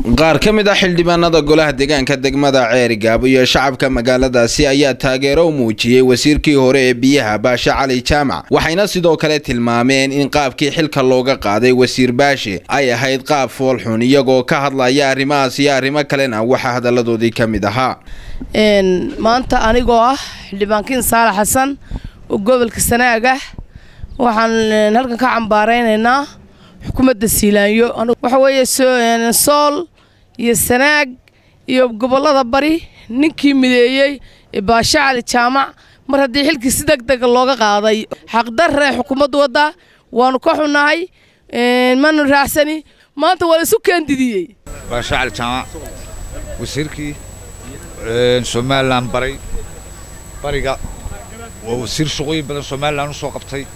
qaar ka mid ah xildhibaanada golaha deegaanka degmada ceerigaabo iyo shacabka magaaladaasi ayaa taageero u muujiyey wasiirkii hore ee biyaha baashe cali jaamac waxayna sidoo kale tilmaameen in qaabkii xilka looga qaaday wasiir baashe ay ahayd qaab foolxun iyagoo ka hadlaya arrimahaas iyo arrimo kalena waxaa hadalladoodii ka mid ahaa maanta anigoo ah xildhibaankiin saalax xasan oo gobolka sanaag ah waxaan halkan ka cambaaraynaynaa xukuumadda siilaanyo waxa weeye sool iyo sanaag iyo gobollada bari ninkii mideeyey baashe cali jaamac mar haddii xilkii si deg dega looga qaaday xaqdarre xukuumaddu wadda waanu ka xunnahay manu raacsani maanta waa la isu keendidiyey baashe cali jaamac wasiirkii somalilan baray bariga waa wasiir shaqooyin badan somalilan u soo qabtay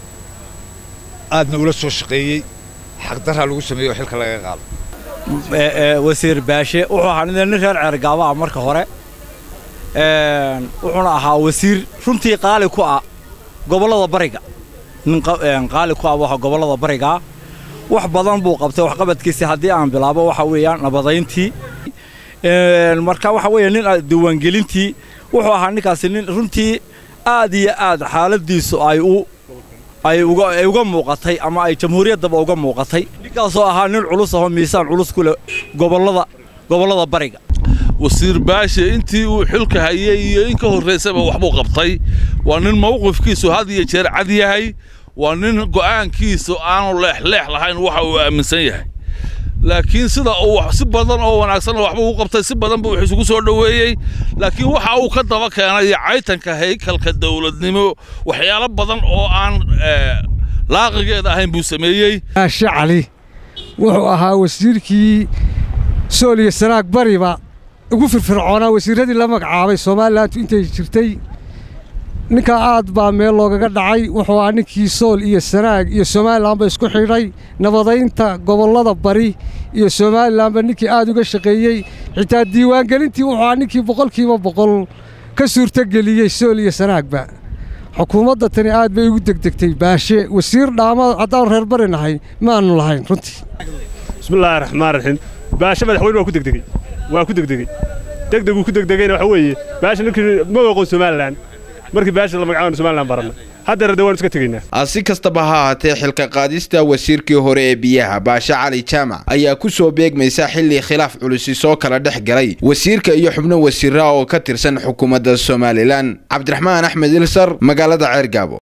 aadna ula soo shaqeeyey xaqdarraa lagu sameeyey oo xilka laga qaado wasiir baashe wuxuu ahaa nin reer ceergaaba ah marka hore wuxuuna ahaa wasiir runtii qaali ku ah gobollada bariga nin qaali ku ah waxa gobollada barigaa wax badan buu qabtay waxqabadkiisii haddii aan bilaabo waxa weeyaan nabadayntii marka waxa weeye nin diiwaangelintii wuxuu ahaa ninkaasi nin runtii aad iyo aad xaaladiisu ay u ay uga muuqatay ama ay jamhuuriyaddaba uga muuqatay ninkaasoo ahaa nin culus ahoo miisaan culus ku leh gobollada gobollada bariga wasiir baashe intii uu xilka hayey iyo in ka horraysaba waxbuu qabtay waa nin mawqifkiisu had iyo jeer cad yahay waa nin go'aankiisu aanu leexleex lahayn waxa uu aaminsan yahay laakiin sida uu si badan oo wanaagsanna waxba u qabtay si badan buu isugu soo dhoweeyey laakiin waxa uu ka daba keenay caytanka haykalka dawladnimo waxyaalo badan oo aan laaqigeeda ahayn buu sameeyey baashe cali wuxuu ahaa wasiirkii sool iyo sanaag bariba ugu firfircoonaa wasiirradii la magacaabay somalilantu intay jirtay ninkaa aad baa meel loogaga dhacay wuxuu ahaa ninkii sool iyo sanaag iyo somalilanba isku xidhay nabadaynta gobollada bari iyo somalilanba ninkii aad uga shaqeeyey xitaa diiwaangelintii wuxuu ahaa ninkii boqolkiiba boqol ka suurtogeliyey sool iyo sanaagba xukuumadda tani aad bay ugu degdegtay baashe wasiir dhaama haddaanu reer bari nahay maannu lahayn runtii bismillaahi raxmaan raxiim baashe madaxweyne waa ku degdegey waa ku degdegey degdeguu ku degdegeyna waxa weeye baashe ninkii ma aqoon somalilan markii baasha la magacaabana somalilan baranna haddeer de waan iska tegaynaa si kastaba ha ahaatee xilka qaadista wasiirkii hore ee biyaha baashe cali jaamac ayaa ku soo beegmaysa xilli khilaaf culusi soo kala dhex galay wasiirka iyo xubno wasiira oo ka tirsan xukuumadda somalilan cabdiraxmaan axmed ilsar magaalada ceergaabo